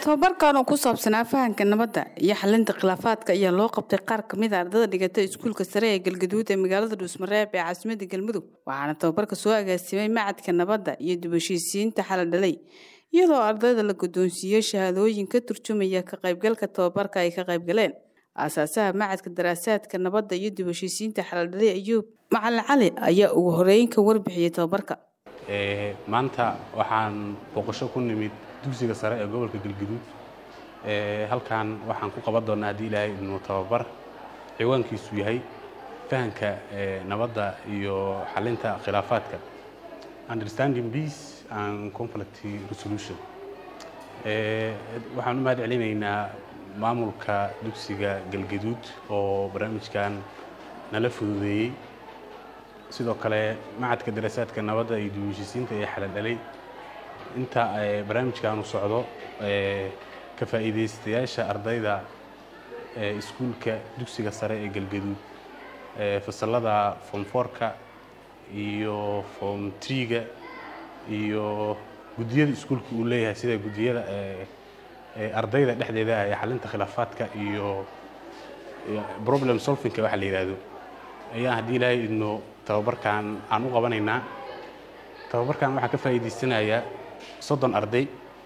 tababarkan oo ku saabsanaa fahanka nabadda iyo xalinta khilaafaadka ayaa loo qabtay qaar kamid a ardada dhigata iskuulka sare ee galgaduud ee magaalada dhuusmareeb ee caasimadda galmudug waxaana tababarka soo agaasimay macadka nabadda iyo dubashiisiinta xaladhalay iyadoo ardayda la guddoonsiiyey shahaadooyin ka turjumaya ka qaybgalka tababarka ay ka qaybgaleen aasaasaha macadka daraasaadka nabadda iyo dubashiisiinta xaladhalay ayuub macalin cali ayaa ugu horeyn ka warbixiyey tababarka maanta waxaan booqasho ku nimid dugsiga sare ee gobolka galgaduud halkan waxaan ku qaban doonnaa haddii ilaahay idnu tababar ciwaankiisu yahay fahanka nabadda iyo xalinta khilaafaadka understanding peace and conflict resolution waxaan u mahad celinaynaa maamulka dugsiga galgaduud oo barnaamijkan nala fududeeyey sidoo kale macadka daraasaadka nabadda iyo duwishisiinta ee xaladhalay inta barnaamijkaanu socdo ka faa'iidaystayaasha ardayda iskuulka dugsiga sare ee galgaduud fasallada form fourka iyo form treega iyo guddiyada iskuulka uu leeyahay sida guddiyada ardayda dhexdeeda ah ee xalinta khilaafaadka iyo problem solvingka waxa la yidhaahdo ayaan haddii ilaahay idno tababarkan aan u qabanaynaa tababarkan waxaa ka faa'iidaysanayaa soddon arday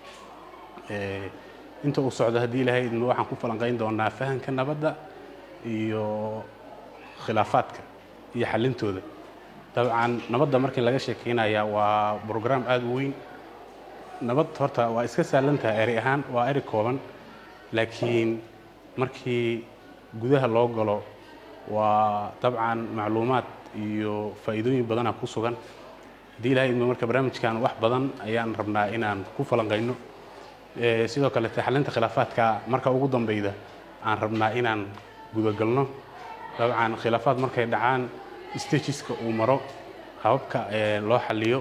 inta uu socdo haddii ilaahay idmo waxaan ku falanqayn doonaa fahanka nabadda iyo khilaafaadka iyo xalintooda dabcan nabadda markii laga sheekeynaya waa brogram aada u weyn nabad horta waa iska saalantaha eri ahaan waa eri kooban laakiin markii gudaha loo galo waa dabcan macluumaad iyo faa'iidooyin badana ku sugan haddii ilahay idmo marka barnaamijkan wax badan ayaan rabnaa inaan ku falanqayno sidoo kalete xalinta khilaafaadka marka ugu dambeyda aan rabnaa inaan gudagalno dabcan khilaafaad markay dhacaan stageska uu maro hababka loo xaliyo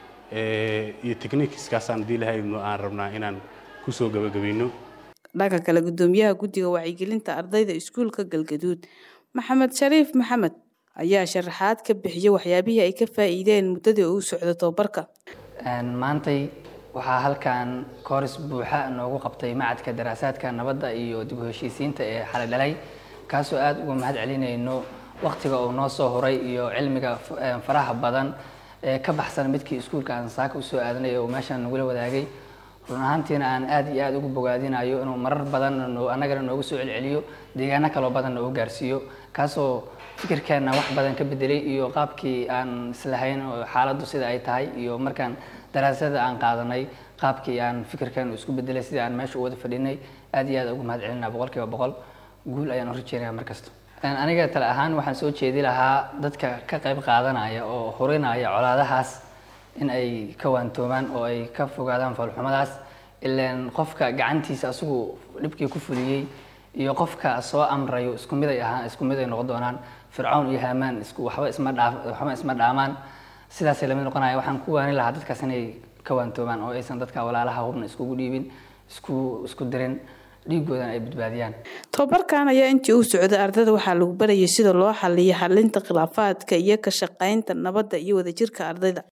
iyo technikiskaasaan haddii ilahay idmo aan rabnaa inaan kusoo gabagabayno dhanka kale guddoomiyaha guddiga wacyigelinta ardayda iskuulka galgaduud maxamed shariif maxamed ayaa sharaxaad ka bixiyey waxyaabihii ay ka faa'iideen muddadii uu socdo tababarka maantay waxaa halkan kooris buuxa noogu qabtay macadka daraasaadka nabadda iyo dib u heshiisiinta ee xaladhalay kaasoo aada uga mahad celinayno waqtiga uu noo soo horay iyo cilmiga faraha badan ee ka baxsan midkii iskuulka aan saaka usoo aadanay oo meeshaan nagula wadaagay run ahaantiina aan aada iyo aada ugu bogaadinayo inuu marar badan annagana noogu soo celceliyo deegaano kaloo badan noogu gaarsiiyo kaasoo fikirkeenna wax badan ka bedelay iyo qaabkii aan islahayn xaaladdu sida ay tahay iyo markaan daraasada aan qaadanay qaabkii aan fikirkeen isku bedelay sidii aan meesha u wada fadhinay aad iyo aad ugu mahad celinaa boqol kiiba boqol guul ayaan u rajeynaya mar kasta aniga tale ahaan waxaan soo jeedi lahaa dadka ka qayb qaadanaya oo hurinaya colaadahaas in ay ka waantoomaan oo ay ka fogaadaan foolxumadaas ilaan qofka gacantiisa asigu dhibkii ku fuliyey iyo qofka soo amrayo isku mid ay ahaan isku mid ay noqon doonaan fircawn iyo haamaan isku waxba isma dhaa waxba isma dhaamaan sidaasay lamid noqonaya waxaan ku waani lahaa dadkaas inay ka waantoomaan oo aysan dadka walaalaha hubna iskugu dhiibin isku isku dirin dhiigoodan ay badbaadiyaan tababarkan ayaa intii uu socday ardada waxaa lagu barayay sida loo xaliyo xalinta khilaafaadka iyo ka shaqaynta nabadda iyo wadajirka ardayda